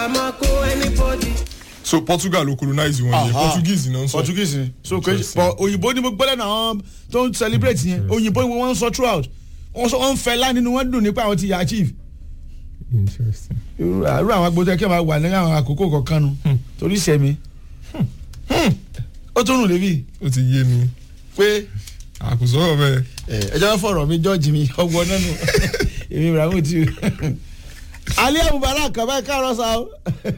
àmọ́ kó anybody. so portugal ló colonize wọn yẹn Aha. portuguese náà ń sọ portuguese ni so kò Interesting. but òyìnbó ni mo gbọ́dọ̀ náà àwọn tó ń celebrate yẹn òyìnbó ni wọ́n ń sọ throughout wọ́n sọ wọ́n ń fẹ́ láì nínú wọn dùn nípa àwọn ti yà achieve interesting irú irú àwọn agbóhùn kí wọ́n máa wà ní àwọn àkókò kọ̀ọ̀kan nu torí sẹ́mi ó tún rùn lébi ó ti yé mi pé àkùsọ̀rọ̀ bẹ́ẹ̀ ẹ jẹ́ fọ̀rọ̀ mi jọ́ọ̀jì mi ọgbọ́n náà nù èmi ibrahim ti alẹ́ mubarak kaba káàárọ̀ sa o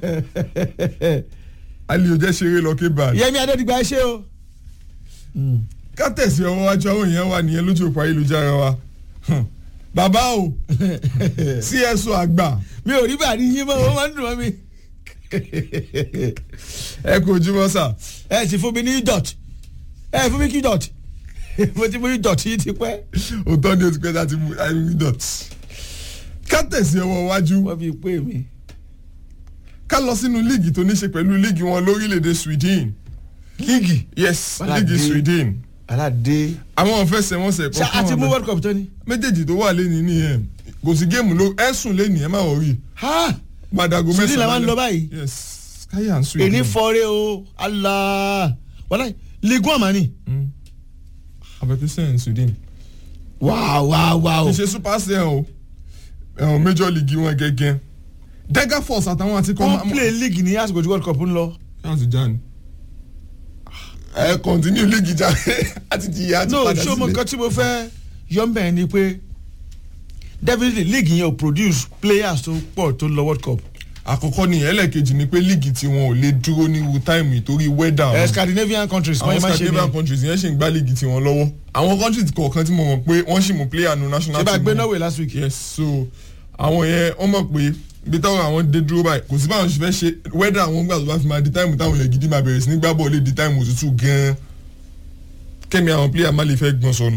ali ò jẹ́ ṣeré lọ kébà yẹmi adédìgbà ẹ ṣe o. ká tẹ̀sí ọwọ́ wájú àwọn èèyàn wà nìyẹn lójú òpó ayélujára wa Hmm. bàbá o cso àgbà mi ò rí bàrí yín mọ́ wọ́n máa ń dùn mọ́ mi. ẹ kú ojúmọ́ sà ẹ sì fún mi ní dot ẹ fún mi kí dot mo ti mú ní dot yìí ti pẹ́. òótọ́ ni o ti pẹ́ láti mú ayélujára dot ká tẹ̀sí ọwọ́ wájú wọ́n fi pé mi. ká lọ sínú líìgì tó ní ṣe pẹ̀lú líìgì wọn lórílẹ̀‐èdè sweden líìgì yes Wàhálà líìgì dé. sweden aládé. àwọn fẹsẹ̀wọnsẹ̀ ṣá a kọ̀ọ̀kan ti mú wà world cup tó ni. méjèèjì tó wà lẹ́ni nìyẹn kò sí géèmù ló ẹ̀sùn lẹ́ni ẹ̀ má wọ̀ rí ha gbàdàgò Sweden mẹ́sàn-án làwọn ń lọ lálẹ́. báyìí. yes sky and sweden èní fọ́ọ́rẹ́ o ala wàlá ligue one mani. abẹ́kísẹ́ in sweden wáá wáá wáá o. kì í ṣe super sale o ẹ̀hún major league wọn gẹ́gẹ́ dega force àtàwọn àti kọ́ wọ́n play league ní àsìkò tí world cup ń lọ. láti já ni ẹ continue league já àti jìyà àti no padà ṣé o mọ sílé nǹkan tí mo fẹ́ yọ mbẹ́ ni pé definitely league yẹn ò produce players tó pọ̀ tó lọ world cup. àkọ́kọ́ ni ẹlẹ́ẹ̀kejì ni pé league tí wọn ò lè dúró ní irú táìmù ìtorí weather Eh, wọn. scandinavian countries wọ́n àwọn yẹn máa ń ṣe scandinavian ni. countries yẹn ṣì ń gbá league tiwọn lọ́wọ́ àwọn countries kọ̀ọ̀kan tí mo mọ̀ pé wọ́n ṣì mú player nu national ṣé bá team gbé wọn. norway last week. yes so àwọn yẹn wọ́n mọ̀ pé ibi táwọn àwọn dé dúró báyìí kò sí báwọn ṣe fẹ́ ṣe weather àwọn gbà tó bá fi máa di táìmù táwọn yẹn gidi máa bẹ̀rẹ̀ sí ní gbá bọ́ọ̀lù di táìmù òtútù gan-an kẹ́mi àwọn player má lè fẹ́ gbọ́n sọnù.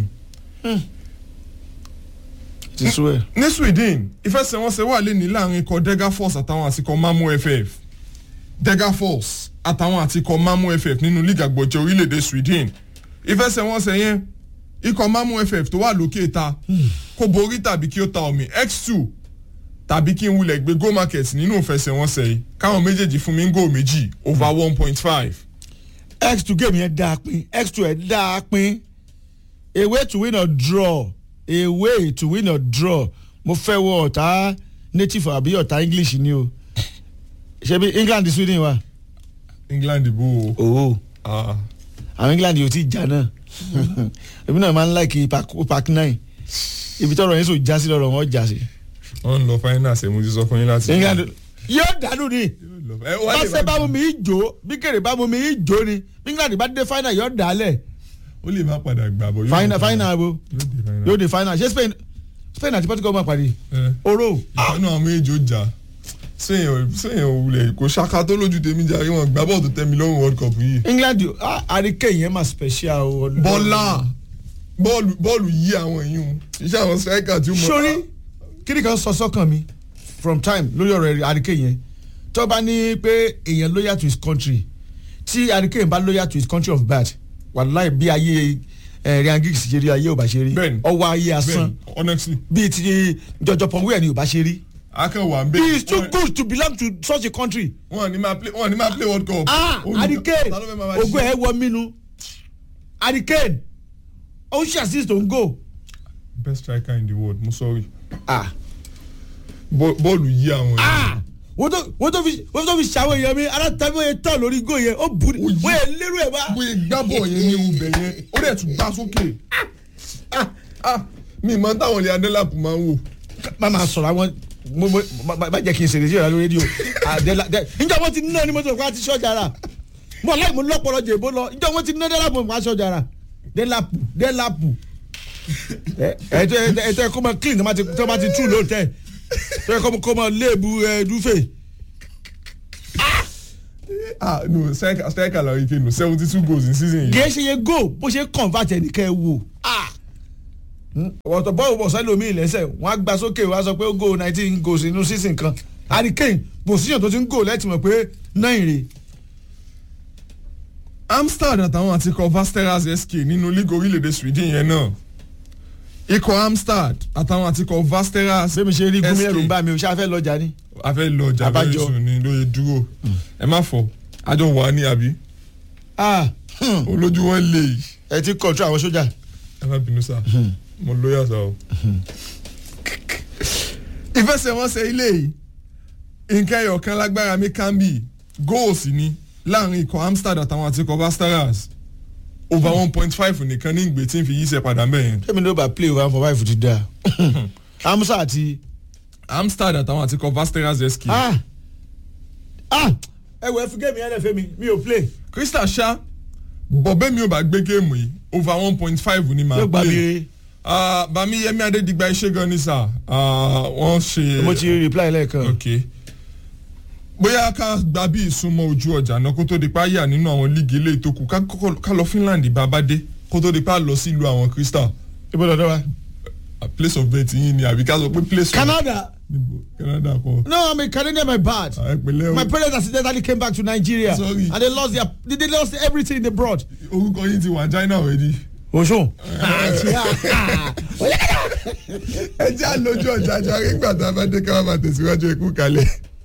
ti sú ẹ. ní sweden ìfẹsẹ̀wọnsẹ̀ wà lé ní láàrin ikọ̀ dega force àtàwọn àtikọ̀ mamu ff dega force àtàwọn àtikọ̀ mamu ff nínú league àgbọ̀jẹ̀ orílẹ̀-èdè sweden ìfẹsẹ̀wọnsẹ̀ yẹn ikọ̀ mamu ff tó wà lókè ta kó borí tàbí kí ó ta omi x2 tàbí kí n wulẹ̀ gbé go market nínú ìfẹsẹ̀wọnsẹ̀ yìí káwọn méjèèjì fún mi ń gò méjì over one point five x two game yẹn dáa pin x two ẹ̀ dáa pin a way to win or draw a way to win or draw mo fẹ́ wọ ọ̀tá native àbí ọ̀tá english ni o ṣebí england sweden wa. england bó o owó ah, àwọn england yóò ti jà náà èmi náà máa ń láìkì park nine ibi tọrọ yẹn sọ já sí lọrọ wọn já sí. wọ́n ń lọ finance ẹ̀ mo ti sọ fún yín láti. england yóò dànù ni ẹ wá lè báṣẹ bá má- mú mi í jó bí kèrè bá mú mi í jó ni bí england bá dé final yóò dálẹ̀ ó lè má padà gbà bọ̀ yóò final dé final bo yóò dé final. yóò dé final ṣé spain spain àti portugal máa pàdé ẹ oro ìkànnì àwọn méjì ó jà sẹ́yìn sẹ́yìn òwúlẹ̀ kò ṣaka tó lójú tèmi jàre wọn gbá bọ́ọ̀lù tó tẹ́ mi lọ́rùn world cup yìí. england ah, àríkè yẹn máa special o. bọ́lá bọ́ọ̀lù bọ́ọ̀lù yí àwọn èyí o iṣẹ́ àwọn striker tí ó mọ̀. sórí kíni kan sọ sọ́kàn mi from time lórí ọ̀rọ̀ àríkè yẹn tó bá ní pé èèyàn loyal to his country tí àríkè yẹn bá loyal to his country of birth wàláì bí ayé ẹ̀ ryan giggs ṣe rí ayé ò bá ṣe rí Bẹ́ẹ̀ni. ọwọ́ ayé asán bẹ́ẹ̀ honestly bíi ti jọjọ pọ̀nwéyà ni ò bá ṣe rí. akẹ́wà ń bẹ. he is too good to belong to such a country. wọn ní máa play wọn ní máa play world cup. ah Ó ní- hurricane ta ló fẹ́ máa máa ogun ṣe? ẹ wọ mínú hurricane ó ṣe assist on goal. best striker in the world mo sorry. ah Bọ́- bọ́ọ̀lù yí àwọn ah wọ́n tó wọ́n tó fi wọ́n tó fi ṣàwọn èèyàn mi alátàbí yẹn tán lórí goal yẹn ó bu Ó yí. wọ́n yẹn lérò ẹ̀ bá. bóyá gbábọ̀ yẹn ní ubẹ̀ yẹn ó dẹ̀ tún gbá sókè. Ah, ah, mi ì mọ táwọn ilé adélàpù máa ń wò. má máa sọ̀rọ̀ àwọn mo mo má- má má jẹ́ kí n ṣèlérí ìrọ̀lẹ́ rédíò àdẹ́là dẹ́ níjọ́ wọ́n ti ná ní mọ́tò fún àti ṣọ́jà rà mo láì mo lọ́pọ̀lọ́ jèbó lọ níjọ́ wọ́n ti ná dẹ́làpù fún àti ṣọ́jà rà dẹ́làpù dẹ́làpù ẹ̀ẹ́dẹ́ ẹ̀ẹ́dẹ́ kó máa clean tó bá ti tó bá ti tú lóòótẹ́ tó yẹ kó máa- kó máa léèbù ẹ̀ẹ́dúfẹ́ ah no striker striker la ike no seventy two goals in season yìí. kìí ṣe yẹ go bó ṣe convert ẹnìkẹ́ ẹ wò ọ̀tọ̀ bọ́ọ̀lù bọ̀ sẹ́lẹ̀ omi ìlẹ́sẹ̀ wọ́n á gba sókè wọ́n á sọ pé ó go nineteen goals inú season kan hurricane position tó ti ń go lẹ́tì mọ̀ pé nine rè amsterdam àtàwọn àti kọ vasteras sk nínú league orílẹ̀-èdè sweden yẹn náà ikọ̀ amstad àtàwọn àti ikọ̀ vasteras bẹ́ẹ̀ mi ṣe rí gúnmi SK. ẹ̀rù ń bá mi o ṣáà fẹ́ lọ́jà ni. a fẹ́ lọ ọjà Abájọ. very soon ni lóye dúró ẹ má fọ àjọ wà ní àbí ah hmm, olójú wọn lè yìí ẹ ti kọ̀ọ̀tù àwọn sójà. ẹ má bínú sá mo lóyà sá o. ìfẹsẹ̀wọnsẹ̀ ilé yìí nǹkan ẹyọ kan lágbára mi kan bì góòsì ni láàrin ikọ̀ amstad àtàwọn àti ikọ̀ vasteras over one point five nìkan ní ìgbé tí ń fi yí sẹ́ padà mẹ́yẹn. tẹ́mi ló bá play one for five ti da. amusa àti. amstad àtàwọn àti ikọ̀ vasteras sk. ah ah ẹ wọ ẹ fi géèmù yẹn lẹ fẹ́ mi mi ò play. crystal ṣá bọ̀bẹ́ mi ò bá gbé géèmù yìí over one point five ni màá yóò gba play. mi Ah, bami yẹmi adédigba iṣẹ́ gan ni sà Ah, wọ́n ṣe. mo ti reply lẹ́ẹ̀kan. ok bóyá ká gba bí ìsúnmọ́ ojú ọjà náà kó tó di pa yà nínú àwọn líìgì ilé ìtókù ká kọ́kọ́- ká lọ finland bàbá dé kó tó di pa lọ sílùú àwọn crystal ibo lọ́dọ̀ wa. Ah, place of birth yín ni àbí ká sọ pé place of canada níbo canada kọ no i'm a canadian my bad. Ah, ẹ pẹ̀lẹ́ my o parents accidentally came back to nigeria. Sorry. and they lost their they, they lost everything they brought. orúkọ yín ti wà china already. oṣù. ẹ jẹ́ àlójú ọjà àjọ arígbà tá a bá dé ká má máa tẹ̀síwájú ikú kalẹ̀.